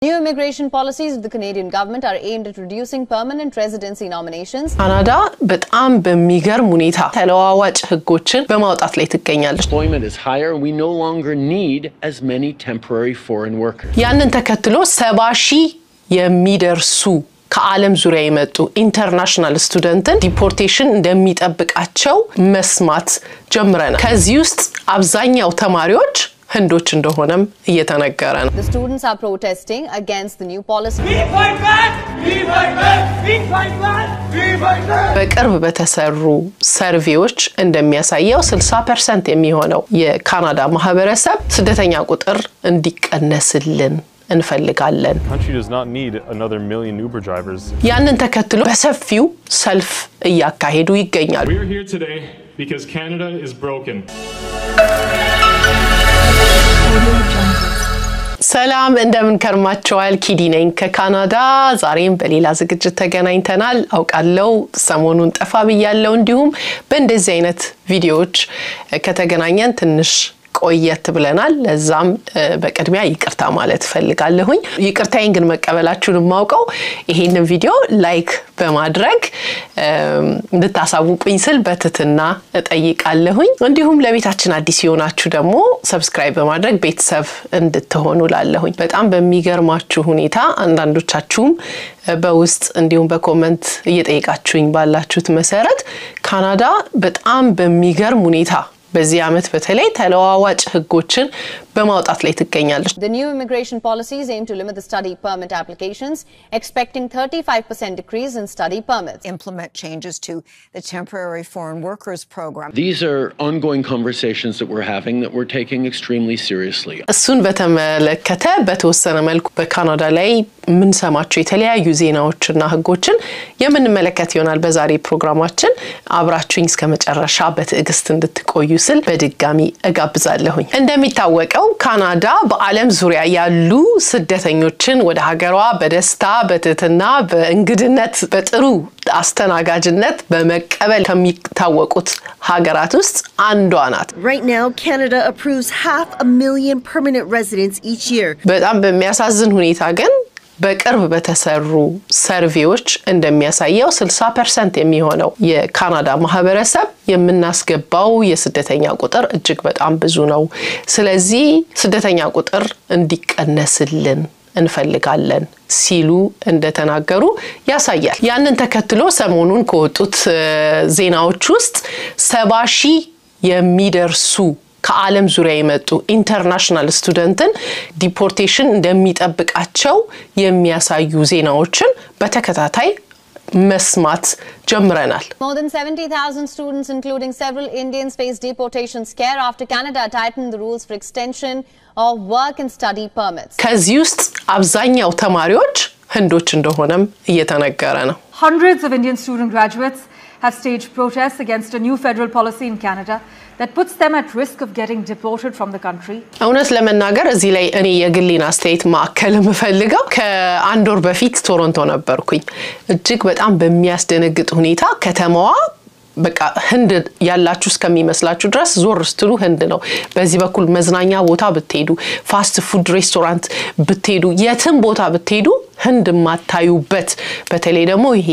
New immigration policies of the Canadian government are aimed at reducing permanent residency nominations. ካናዳ በጣም በሚገርም ሁኔታ ተለዋዋጭ ሕጎችን በማውጣት ላይ ትገኛለች። Employment is higher, and we no longer need as many temporary foreign workers. ያንን ተከትሎ ሰባ ሺህ የሚደርሱ ከዓለም ዙሪያ የመጡ ኢንተርናሽናል ስቱደንትን ዲፖርቴሽን እንደሚጠብቃቸው መስማት ጀምረናል። ከዚህ ውስጥ አብዛኛው ተማሪዎች ህንዶች እንደሆነም እየተነገረ ነው። The students are protesting against the new policy. We fight back! We fight back! We fight back! We fight back! በቅርብ በተሰሩ ሰርቬዎች እንደሚያሳየው 60 ፐርሰንት የሚሆነው የካናዳ ማህበረሰብ ስደተኛ ቁጥር እንዲቀነስልን እንፈልጋለን። country does not need another million Uber drivers. ያንን ተከትሎ በሰፊው ሰልፍ እያካሄዱ ይገኛሉ። We're here today because Canada is broken. ሰላም እንደምን ከርማቸዋል? ኪዲ ነኝ ከካናዳ። ዛሬም በሌላ ዝግጅት ተገናኝተናል። አውቃለው ሰሞኑን ጠፋ ብያለው። እንዲሁም በእንደዚህ አይነት ቪዲዮዎች ከተገናኘን ትንሽ ቆየት ብለናል። ለዛም በቅድሚያ ይቅርታ ማለት እፈልጋለሁኝ። ይቅርታዬን ግን መቀበላችሁን የማውቀው ይሄንን ቪዲዮ ላይክ በማድረግ እንድታሳውቁኝ ስል በትትና እጠይቃለሁኝ። እንዲሁም ለቤታችን አዲስ የሆናችሁ ደግሞ ሰብስክራይብ በማድረግ ቤተሰብ እንድትሆኑ ላለሁኝ። በጣም በሚገርማችሁ ሁኔታ አንዳንዶቻችሁም በውስጥ እንዲሁም በኮመንት እየጠየቃችሁኝ ባላችሁት መሰረት ካናዳ በጣም በሚገርም ሁኔታ በዚህ ዓመት በተለይ ተለዋዋጭ ሕጎችን በማውጣት ላይ ትገኛለች። The new immigration policies aim to limit the study permit applications, expecting 35% decrease in study permits. implement changes to the temporary foreign workers program. These are ongoing conversations that we're having that we're taking extremely seriously. እሱን በተመለከተ በተወሰነ መልኩ በካናዳ ላይ የምንሰማቸው የተለያዩ ዜናዎችና ሕጎችን የምንመለከት ይሆናል በዛሬ ፕሮግራማችን። አብራችሁኝ እስከ መጨረሻ በትዕግስት እንድትቆዩ ስል በድጋሚ እጋብዛለሁኝ። እንደሚታወቀው ካናዳ በዓለም ዙሪያ ያሉ ስደተኞችን ወደ ሀገሯ በደስታ በትህትና በእንግድነት በጥሩ አስተናጋጅነት በመቀበል ከሚታወቁት ሀገራት ውስጥ አንዷ ናት። Right now, Canada approves half a million permanent residents each year. በጣም በሚያሳዝን ሁኔታ ግን በቅርብ በተሰሩ ሰርቬዎች እንደሚያሳየው 60 ፐርሰንት የሚሆነው የካናዳ ማህበረሰብ የምናስገባው የስደተኛ ቁጥር እጅግ በጣም ብዙ ነው። ስለዚህ ስደተኛ ቁጥር እንዲቀነስልን እንፈልጋለን ሲሉ እንደተናገሩ ያሳያል። ያንን ተከትሎ ሰሞኑን ከወጡት ዜናዎች ውስጥ ሰባ ሺህ የሚደርሱ ከዓለም ዙሪያ የመጡ ኢንተርናሽናል ስቱደንትን ዲፖርቴሽን እንደሚጠብቃቸው የሚያሳዩ ዜናዎችን በተከታታይ መስማት ጀምረናል። More than 70,000 students, including several Indians, face deportation scare after Canada tightened the rules for extension of work and study permits. ከዚህ ውስጥ አብዛኛው ተማሪዎች ህንዶች እንደሆነም እየተነገረ ነው። Hundreds of Indian student graduates have staged protests against a new federal policy in Canada that puts them at risk of getting deported from the country. እውነት ለመናገር እዚህ ላይ እኔ የግሌን አስተያየት ማዕከል የምፈልገው ከአንድ ወር በፊት ቶሮንቶ ነበርኩኝ። እጅግ በጣም በሚያስደነግጥ ሁኔታ ከተማዋ በቃ ህንድ ያላችሁ እስከሚመስላችሁ ድረስ ዞር ስትሉ ህንድ ነው። በዚህ በኩል መዝናኛ ቦታ ብትሄዱ፣ ፋስት ፉድ ሬስቶራንት ብትሄዱ፣ የትም ቦታ ብትሄዱ ህንድ የማታዩበት በተለይ ደግሞ ይሄ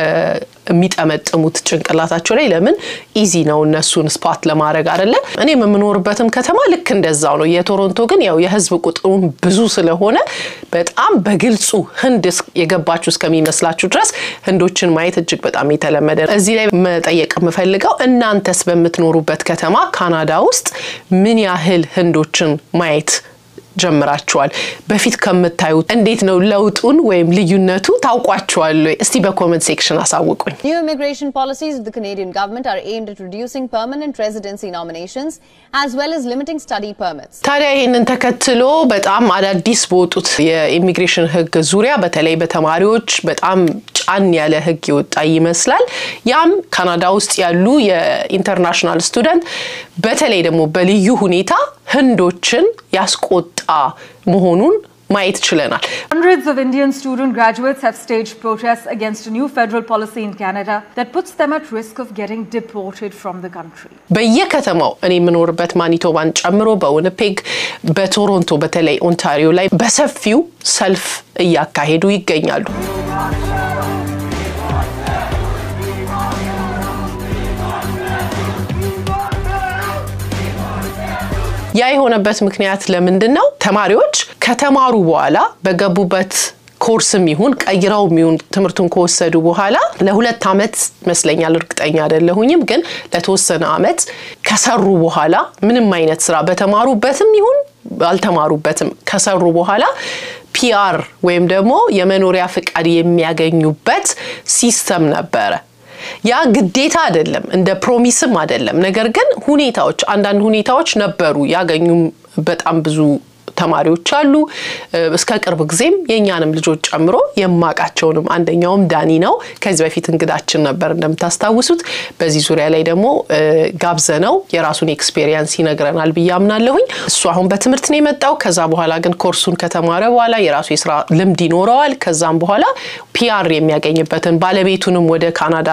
የሚጠመጥሙት ጭንቅላታቸው ላይ ለምን ኢዚ ነው እነሱን ስፓት ለማድረግ አይደለ። እኔም የምኖርበትም ከተማ ልክ እንደዛው ነው። የቶሮንቶ ግን ያው የህዝብ ቁጥሩም ብዙ ስለሆነ በጣም በግልጹ ህንድ የገባችሁ እስከሚመስላችሁ ድረስ ህንዶችን ማየት እጅግ በጣም የተለመደ ነው። እዚህ ላይ መጠየቅ የምፈልገው እናንተስ በምትኖሩበት ከተማ ካናዳ ውስጥ ምን ያህል ህንዶችን ማየት ጀምራችኋል? በፊት ከምታዩት እንዴት ነው ለውጡን ወይም ልዩነቱ ታውቋቸዋል ወይ? እስቲ በኮመንት ሴክሽን አሳውቁኝ። New immigration policies of the Canadian government are aimed at reducing permanent residency nominations as well as limiting study permits. ታዲያ ይህንን ተከትሎ በጣም አዳዲስ በወጡት የኢሚግሬሽን ህግ ዙሪያ በተለይ በተማሪዎች በጣም ጫን ያለ ህግ የወጣ ይመስላል። ያም ካናዳ ውስጥ ያሉ የኢንተርናሽናል ስቱደንት በተለይ ደግሞ በልዩ ሁኔታ ህንዶችን ያስቆጣ መሆኑን ማየት ችለናል። Hundreds of Indian student graduates have staged protests against a new federal policy in Canada that puts them at risk of getting deported from the country. በየከተማው እኔ የምኖርበት ማኒቶባን ጨምሮ በዊኒፔግ፣ በቶሮንቶ በተለይ ኦንታሪዮ ላይ በሰፊው ሰልፍ እያካሄዱ ይገኛሉ። ያ የሆነበት ምክንያት ለምንድን ነው? ተማሪዎች ከተማሩ በኋላ በገቡበት ኮርስም ይሁን ቀይረው ይሁን ትምህርቱን ከወሰዱ በኋላ ለሁለት ዓመት ይመስለኛል፣ እርግጠኛ አይደለሁኝም፣ ግን ለተወሰነ ዓመት ከሰሩ በኋላ ምንም አይነት ስራ በተማሩበትም ይሁን አልተማሩበትም ከሰሩ በኋላ ፒአር ወይም ደግሞ የመኖሪያ ፍቃድ የሚያገኙበት ሲስተም ነበረ። ያ ግዴታ አይደለም፣ እንደ ፕሮሚስም አይደለም። ነገር ግን ሁኔታዎች አንዳንድ ሁኔታዎች ነበሩ። ያገኙም በጣም ብዙ ተማሪዎች አሉ። እስከ ቅርብ ጊዜም የእኛንም ልጆች ጨምሮ የማቃቸውንም አንደኛውም ዳኒ ነው። ከዚህ በፊት እንግዳችን ነበር እንደምታስታውሱት። በዚህ ዙሪያ ላይ ደግሞ ጋብዘነው የራሱን ኤክስፔሪየንስ ይነግረናል ብዬ አምናለሁኝ። እሱ አሁን በትምህርት ነው የመጣው። ከዛ በኋላ ግን ኮርሱን ከተማረ በኋላ የራሱ የስራ ልምድ ይኖረዋል። ከዛም በኋላ ፒአር የሚያገኝበትን ባለቤቱንም ወደ ካናዳ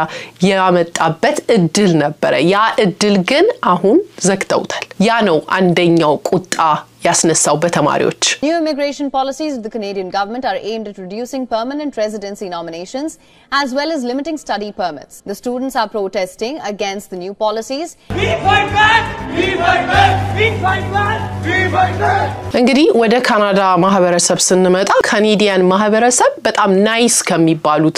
ያመጣበት እድል ነበረ። ያ እድል ግን አሁን ዘግተውታል። ያ ነው አንደኛው ቁጣ ያስነሳው በተማሪዎች New immigration policies of the Canadian government are aimed at reducing permanent residency nominations as well as limiting study permits. The students are protesting against the new policies. We fight back! We fight back! We fight back! We fight back! እንግዲህ ወደ ካናዳ ማህበረሰብ ስንመጣ ካኔዲያን ማህበረሰብ በጣም ናይስ ከሚባሉት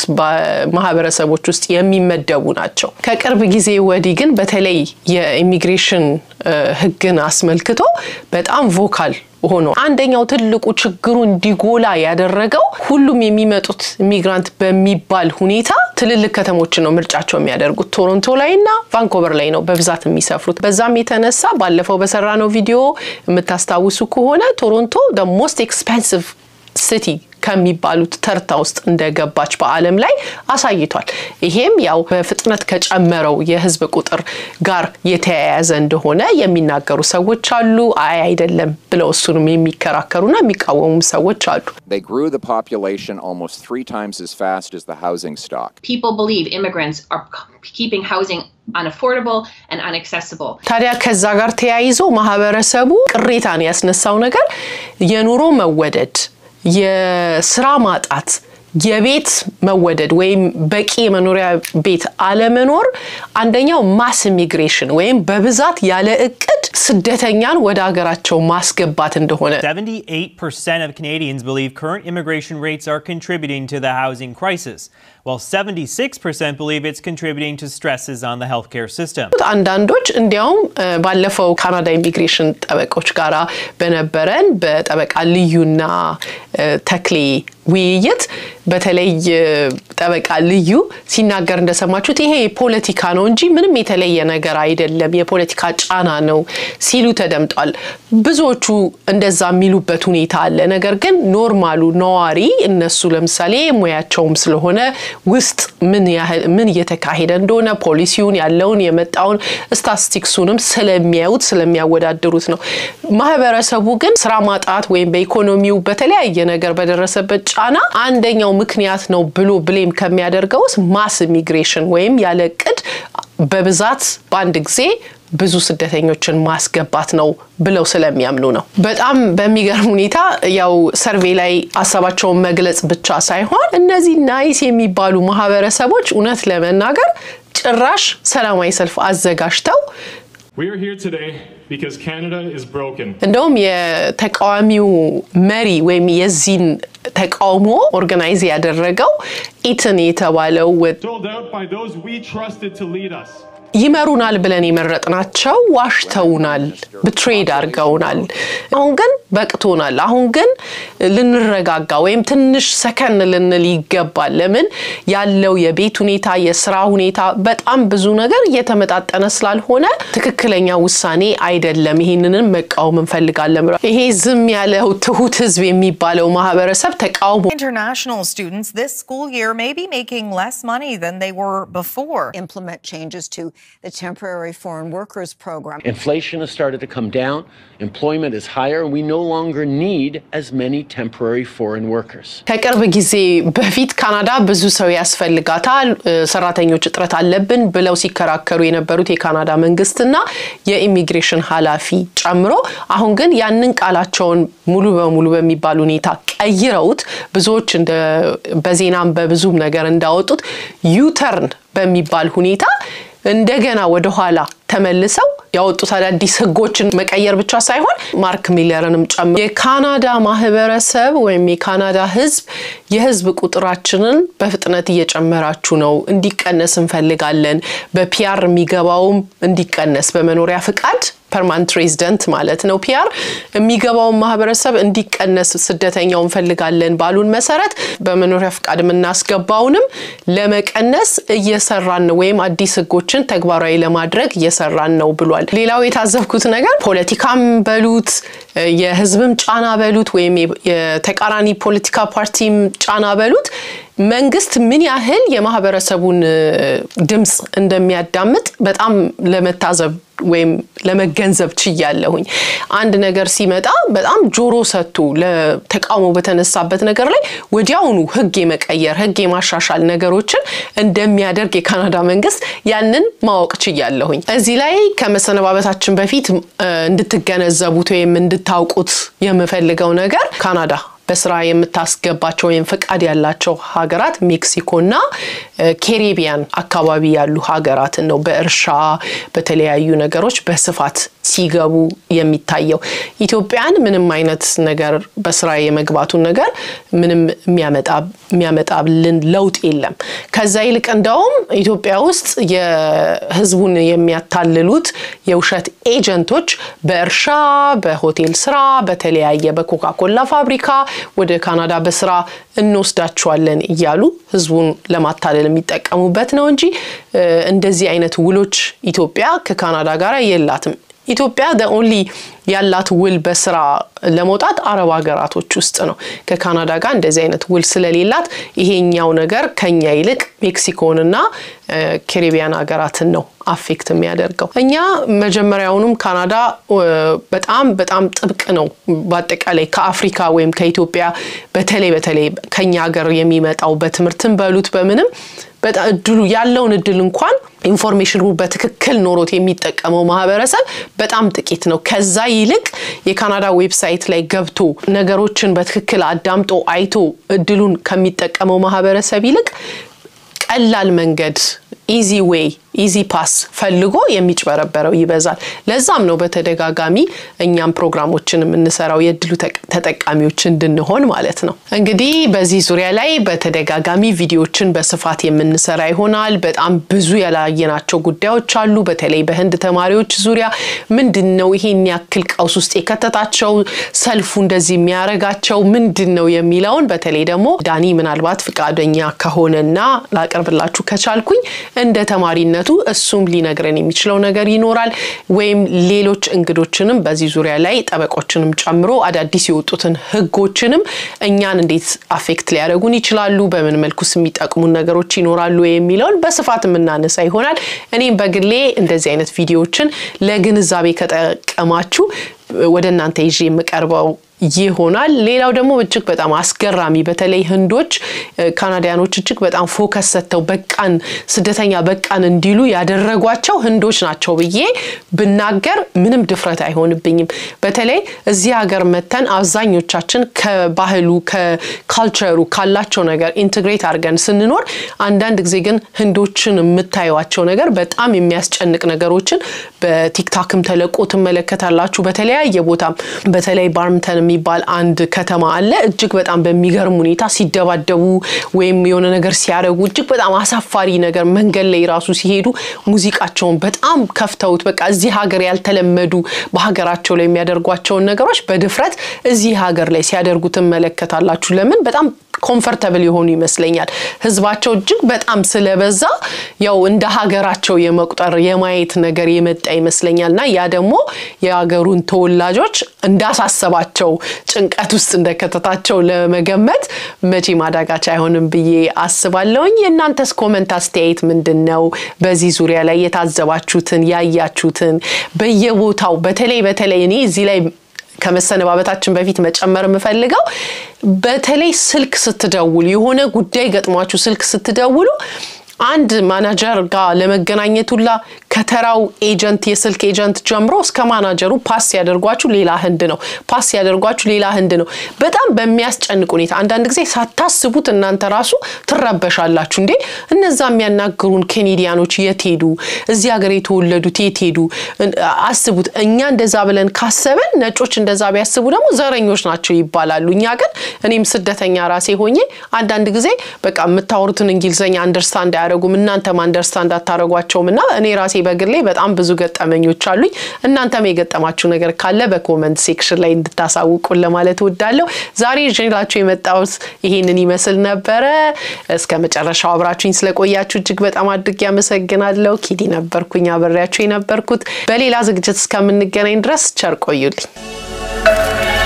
ማህበረሰቦች ውስጥ የሚመደቡ ናቸው። ከቅርብ ጊዜ ወዲህ ግን በተለይ የኢሚግሬሽን ሕግን አስመልክቶ በጣም ቮካል ሆኖ አንደኛው ትልቁ ችግሩ እንዲጎላ ያደረገው ሁሉም የሚመጡት ኢሚግራንት በሚባል ሁኔታ ትልልቅ ከተሞችን ነው ምርጫቸው የሚያደርጉት። ቶሮንቶ ላይ እና ቫንኮቨር ላይ ነው በብዛት የሚሰፍሩት። በዛም የተነሳ ባለፈው በሰራነው ቪዲዮ የምታስታውሱ ከሆነ ቶሮንቶ ሞስት ኤክስፔንሲቭ ሲቲ ከሚባሉት ተርታ ውስጥ እንደገባች በዓለም ላይ አሳይቷል። ይሄም ያው በፍጥነት ከጨመረው የህዝብ ቁጥር ጋር የተያያዘ እንደሆነ የሚናገሩ ሰዎች አሉ። አይ አይደለም ብለው እሱንም የሚከራከሩና የሚቃወሙ ሰዎች አሉ። They grew the population almost three times as fast as the housing stock. People believe immigrants are keeping housing unaffordable and inaccessible. ታዲያ ከዛ ጋር ተያይዞ ማህበረሰቡ ቅሬታን ያስነሳው ነገር የኑሮ መወደድ የስራ ማጣት የቤት መወደድ ወይም በቂ የመኖሪያ ቤት አለመኖር አንደኛው ማስ ኢሚግሬሽን ወይም በብዛት ያለ እቅድ ስደተኛን ወደ ሀገራቸው ማስገባት እንደሆነ 78% of Canadians believe current immigration rates are contributing to the housing crisis, while 76% believe it's contributing to stresses on the healthcare system. አንዳንዶች እንዲያውም ባለፈው ካናዳ ኢሚግሬሽን ጠበቆች ጋራ በነበረን በጠበቃ ልዩና ተክሌ ውይይት በተለይ ጠበቃ ልዩ ሲናገር እንደሰማችሁት ይሄ ፖለቲካ ነው እንጂ ምንም የተለየ ነገር አይደለም፣ የፖለቲካ ጫና ነው ሲሉ ተደምጧል። ብዙዎቹ እንደዛ የሚሉበት ሁኔታ አለ። ነገር ግን ኖርማሉ ነዋሪ እነሱ ለምሳሌ ሙያቸውም ስለሆነ ውስጥ ምን ያህል ምን እየተካሄደ እንደሆነ ፖሊሲውን ያለውን የመጣውን ስታቲስቲክሱንም ስለሚያዩት ስለሚያወዳድሩት ነው። ማህበረሰቡ ግን ስራ ማጣት ወይም በኢኮኖሚው በተለያየ ነገር በደረሰበት ጫና አንደኛው ምክንያት ነው ብሎ ብሌም ከሚያደርገውስ ማስ ኢሚግሬሽን ወይም ያለ እቅድ በብዛት በአንድ ጊዜ ብዙ ስደተኞችን ማስገባት ነው ብለው ስለሚያምኑ ነው። በጣም በሚገርም ሁኔታ ያው ሰርቬ ላይ ሀሳባቸውን መግለጽ ብቻ ሳይሆን እነዚህ ናይስ የሚባሉ ማህበረሰቦች እውነት ለመናገር ጭራሽ ሰላማዊ ሰልፍ አዘጋጅተው We are here today because Canada is broken. እንደውም የተቃዋሚው መሪ ወይም የዚህን ተቃውሞ ኦርጋናይዝ ያደረገው ኢትን የተባለው Sold out by those we trusted to lead us. ይመሩናል ብለን የመረጥናቸው ዋሽተውናል፣ ብትሬድ አድርገውናል። አሁን ግን በቅቶናል። አሁን ግን ልንረጋጋ ወይም ትንሽ ሰከን ልንል ይገባል። ለምን ያለው የቤት ሁኔታ፣ የስራ ሁኔታ በጣም ብዙ ነገር እየተመጣጠነ ስላልሆነ ትክክለኛ ውሳኔ አይደለም። ይህንንም መቃወም እንፈልጋለን ብሏል። ይሄ ዝም ያለው ትሁት ህዝብ የሚባለው ማህበረሰብ ተቃውሞ International students this school year may be making less money than they were before. Implement changes to the temporary foreign workers program. Inflation has started to come down, employment is higher, and we no longer need as many temporary foreign workers. ከቅርብ ጊዜ በፊት ካናዳ ብዙ ሰው ያስፈልጋታል፣ ሰራተኞች እጥረት አለብን ብለው ሲከራከሩ የነበሩት የካናዳ መንግስትና የኢሚግሬሽን ኃላፊ ጨምሮ አሁን ግን ያንን ቃላቸውን ሙሉ በሙሉ በሚባል ሁኔታ ቀይረውት ብዙዎች በዜናም በብዙም ነገር እንዳወጡት ዩተርን በሚባል ሁኔታ እንደገና ወደኋላ ተመልሰው ያወጡት አዳዲስ ህጎችን መቀየር ብቻ ሳይሆን ማርክ ሚለርንም ጨምሮ የካናዳ ማህበረሰብ ወይም የካናዳ ህዝብ የህዝብ ቁጥራችንን በፍጥነት እየጨመራችሁ ነው፣ እንዲቀነስ እንፈልጋለን። በፒያር የሚገባውም እንዲቀነስ በመኖሪያ ፍቃድ ፐርማንት ሬዚደንት ማለት ነው ፒያር የሚገባውን ማህበረሰብ እንዲቀነስ ስደተኛው እንፈልጋለን ባሉን መሰረት በመኖሪያ ፍቃድ የምናስገባውንም ለመቀነስ እየሰራን ነው ወይም አዲስ ህጎችን ተግባራዊ ለማድረግ እየሰራን ነው ብሏል። ሌላው የታዘብኩት ነገር ፖለቲካም በሉት የህዝብም ጫና በሉት ወይም የተቃራኒ ፖለቲካ ፓርቲም ጫና በሉት መንግስት ምን ያህል የማህበረሰቡን ድምፅ እንደሚያዳምጥ በጣም ለመታዘብ ወይም ለመገንዘብ ችያለሁኝ። አንድ ነገር ሲመጣ በጣም ጆሮ ሰጥቶ ለተቃውሞ በተነሳበት ነገር ላይ ወዲያውኑ ህግ የመቀየር ህግ የማሻሻል ነገሮችን እንደሚያደርግ የካናዳ መንግስት ያንን ማወቅ ችያለሁኝ። እዚህ ላይ ከመሰነባበታችን በፊት እንድትገነዘቡት ወይም እንድታውቁት የምፈልገው ነገር ካናዳ በስራ የምታስገባቸው ወይም ፈቃድ ያላቸው ሀገራት ሜክሲኮና ኬሪቢያን አካባቢ ያሉ ሀገራትን ነው በእርሻ በተለያዩ ነገሮች በስፋት ሲገቡ የሚታየው። ኢትዮጵያን ምንም አይነት ነገር በስራ የመግባቱን ነገር ምንም የሚያመጣልን ለውጥ የለም። ከዛ ይልቅ እንደውም ኢትዮጵያ ውስጥ የህዝቡን የሚያታልሉት የውሸት ኤጀንቶች በእርሻ፣ በሆቴል ስራ፣ በተለያየ በኮካኮላ ፋብሪካ ወደ ካናዳ በስራ እንወስዳቸዋለን እያሉ ህዝቡን ለማታለል የሚጠቀሙበት ነው እንጂ እንደዚህ አይነት ውሎች ኢትዮጵያ ከካናዳ ጋር የላትም። ኢትዮጵያ ኦንሊ ያላት ውል በስራ ለመውጣት አረብ ሀገራቶች ውስጥ ነው። ከካናዳ ጋር እንደዚህ አይነት ውል ስለሌላት ይሄኛው ነገር ከኛ ይልቅ ሜክሲኮንና ካሪቢያን ሀገራትን ነው አፌክት የሚያደርገው። እኛ መጀመሪያውኑም ካናዳ በጣም በጣም ጥብቅ ነው። በአጠቃላይ ከአፍሪካ ወይም ከኢትዮጵያ በተለይ በተለይ ከኛ ሀገር የሚመጣው በትምህርትን በሉት በምንም በጣም እድሉ ያለውን እድል እንኳን ኢንፎርሜሽኑ በትክክል ኖሮት የሚጠቀመው ማህበረሰብ በጣም ጥቂት ነው። ከዛ ይልቅ የካናዳ ዌብሳይት ላይ ገብቶ ነገሮችን በትክክል አዳምጦ አይቶ እድሉን ከሚጠቀመው ማህበረሰብ ይልቅ ቀላል መንገድ ኢዚ ዌይ ኢዚ ፓስ ፈልጎ የሚጭበረበረው ይበዛል። ለዛም ነው በተደጋጋሚ እኛም ፕሮግራሞችን የምንሰራው የእድሉ ተጠቃሚዎች እንድንሆን ማለት ነው። እንግዲህ በዚህ ዙሪያ ላይ በተደጋጋሚ ቪዲዮችን በስፋት የምንሰራ ይሆናል። በጣም ብዙ ያላየናቸው ጉዳዮች አሉ። በተለይ በህንድ ተማሪዎች ዙሪያ ምንድን ነው ይሄን ያክል ቀውስ ውስጥ የከተታቸው ሰልፉ እንደዚህ የሚያረጋቸው ምንድን ነው የሚለውን በተለይ ደግሞ ዳኒ ምናልባት ፍቃደኛ ከሆነና ላቀርብላችሁ ከቻልኩኝ እንደ ተማሪነቱ እሱም ሊነግረን የሚችለው ነገር ይኖራል። ወይም ሌሎች እንግዶችንም በዚህ ዙሪያ ላይ ጠበቆችንም ጨምሮ አዳዲስ የወጡትን ህጎችንም እኛን እንዴት አፌክት ሊያደርጉን ይችላሉ፣ በምን መልኩስ የሚጠቅሙን ነገሮች ይኖራሉ የሚለውን በስፋት የምናነሳ ይሆናል። እኔም በግሌ እንደዚህ አይነት ቪዲዮዎችን ለግንዛቤ ከጠቀማችሁ ወደ እናንተ ይዤ የምቀርበው ይሆናል። ሌላው ደግሞ እጅግ በጣም አስገራሚ በተለይ ህንዶች ካናዳያኖች እጅግ በጣም ፎከስ ሰጥተው በቃን ስደተኛ በቃን እንዲሉ ያደረጓቸው ህንዶች ናቸው ብዬ ብናገር ምንም ድፍረት አይሆንብኝም። በተለይ እዚህ ሀገር መተን አብዛኞቻችን ከባህሉ ከካልቸሩ ካላቸው ነገር ኢንትግሬት አድርገን ስንኖር አንዳንድ ጊዜ ግን ህንዶችን የምታዩቸው ነገር በጣም የሚያስጨንቅ ነገሮችን በቲክታክም ተለቆ ትመለከታላችሁ። በተለያየ ቦታም በተለይ ባርምተን የሚባል አንድ ከተማ አለ። እጅግ በጣም በሚገርም ሁኔታ ሲደባደቡ ወይም የሆነ ነገር ሲያደርጉ እጅግ በጣም አሳፋሪ ነገር መንገድ ላይ ራሱ ሲሄዱ ሙዚቃቸውን በጣም ከፍተውት በቃ እዚህ ሀገር ያልተለመዱ በሀገራቸው ላይ የሚያደርጓቸውን ነገሮች በድፍረት እዚህ ሀገር ላይ ሲያደርጉ ትመለከታላችሁ። ለምን? በጣም ኮምፈርተብል የሆኑ ይመስለኛል። ህዝባቸው እጅግ በጣም ስለበዛ ያው እንደ ሀገራቸው የመቁጠር የማየት ነገር የመጣ ይመስለኛል እና ያ ደግሞ የሀገሩን ተወላጆች እንዳሳሰባቸው ጭንቀት ውስጥ እንደከተታቸው ለመገመት መቼ ማዳጋች አይሆንም ብዬ አስባለሁኝ። የእናንተስ ኮመንት አስተያየት ምንድን ነው? በዚህ ዙሪያ ላይ የታዘባችሁትን ያያችሁትን በየቦታው በተለይ በተለይ እኔ እዚህ ላይ ከመሰነባበታችን በፊት መጨመር የምፈልገው በተለይ ስልክ ስትደውሉ የሆነ ጉዳይ ገጥሟችሁ ስልክ ስትደውሉ አንድ ማናጀር ጋር ለመገናኘት ሁላ ከተራው ኤጀንት የስልክ ኤጀንት ጀምሮ እስከ ማናጀሩ ፓስ ሲያደርጓችሁ ሌላ ህንድ ነው፣ ፓስ ሲያደርጓችሁ ሌላ ህንድ ነው። በጣም በሚያስጨንቅ ሁኔታ አንዳንድ ጊዜ ሳታስቡት እናንተ ራሱ ትረበሻላችሁ። እንዴ እነዛ የሚያናግሩን ኬኔዲያኖች የት ሄዱ? እዚህ ሀገር የተወለዱት የት ሄዱ? አስቡት። እኛ እንደዛ ብለን ካሰብን ነጮች እንደዛ ቢያስቡ ደግሞ ዘረኞች ናቸው ይባላሉ። እኛ ግን እኔም ስደተኛ ራሴ ሆኜ አንዳንድ ጊዜ በቃ የምታወሩትን እንግሊዝኛ አንደርስታንድ አያደርጉም፣ እናንተም አንደርስታንድ አታደርጓቸውም እና እኔ ራሴ በግሌ በጣም ብዙ ገጠመኞች አሉኝ። እናንተም የገጠማችሁ ነገር ካለ በኮመንት ሴክሽን ላይ እንድታሳውቁን ለማለት እወዳለሁ። ዛሬ ይዤላችሁ የመጣሁት ይሄንን ይመስል ነበረ። እስከ መጨረሻው አብራችሁኝ ስለቆያችሁ እጅግ በጣም አድርጌ አመሰግናለሁ። ኪዲ ነበርኩኝ አብሬያችሁ የነበርኩት። በሌላ ዝግጅት እስከምንገናኝ ድረስ ቸር ቆዩልኝ።